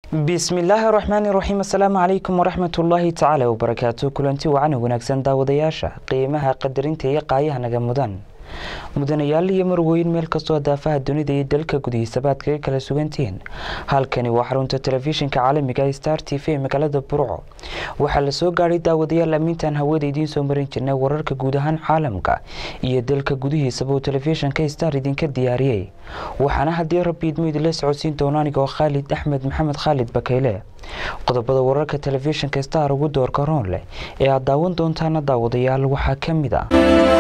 bismillaahi raxmaani raxiim assalaamu calaykum waraxmat ullaahi tacaala wabarakaatu kulanti wacan wanaagsan daawadayaasha qiimaha qadarinta iyo qaayaha naga mudan mudanayaal iyo marweyn meel kastoo daafaha dunida iyo dalka gudihiisaba aad kaga kala sugantihiin halkani waa xarunta telefishinka caalamiga star t v ee magaalada burco waxaa lasoo gaadhay daawadayaal ammiintan hawada idiin soo marin jirnay wararka guud ahaan caalamka iyo dalka gudihiisaba uu telefishinka star idinka diyaariyey waxaana haddii rabbi idmo idinla socodsiin doona anigoo khaalid axmed maxamed khaalid bakeyle qodobada wararka telefishinka star ugu doorka roon leh ee aad daawan doontaana daawadayaal waxaa ka mid ah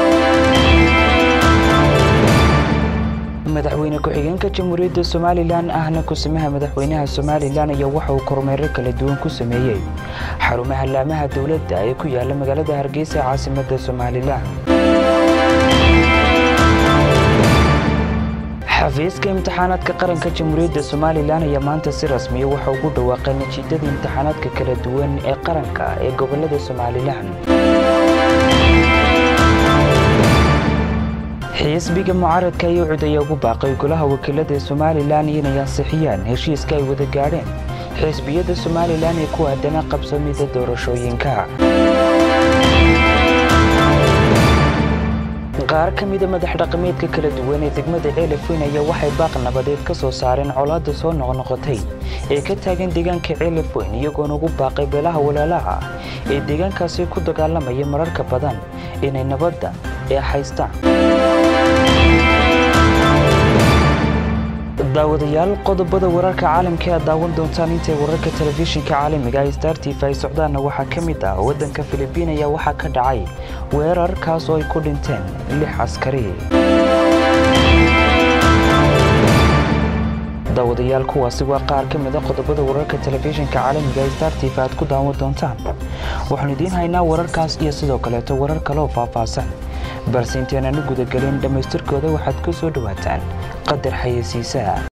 madaxweyne ku-xigeenka jamhuuriyadda somalilan ahna kusimaha madaxweynaha somalilan ayaa waxa uu kormeero kala duwan ku sameeyey xarumaha laamaha dowladda ee ku yaala magaalada hargeysa ee caasimadda somalilan xafiiska imtixaanaadka qaranka jamhuuriyadda somalilan ayaa maanta si rasmiya waxa ugu dhawaaqay natiijada imtixaanaadka kala duwan ee qaranka ee gobolada somalilan xisbiga mucaaradka ayaa cud ayaa ugu baaqay golaha wakiilada ee somalilan inay ansixiyaan heshiiska ay wada gaadheen xisbiyada somalilan ee ku aadana qabsamida doorashooyinka qaar ka mida madax dhaqameedka kala duwan ee degmada ceelafweyn ayaa waxay baaq nabadeed ka soo saareen colaadda soo noqnoqotay ee ka taagan deegaanka ceelafweyn iyagoona ugu baaqay beelaha walaalaha ee deegaankaasi ku dagaalamaya mararka badan inay nabadda ee haystaan daawadayaal qodobada wararka caalamka aad daawan doontaan intay wararka telefishinka caalamiga ee star t v ay socdaanna waxaa ka mid ah waddanka filibiin ayaa waxaa ka dhacay weerar kaas oo ay ku dhinteen lix askari daawadayaal kuwaasi waa qaar ka mid a qodobada wararka telefishinka caalamiga ee star t v aad ku daawan doontaan waxaanu idiin haynaa wararkaas iyo sidoo kaleeto warar kaleoo faahfaahsan balse inteenanu gudagelin dhammaystirkooda waxaad ku soo dhowaataan qadar xayeysiisaha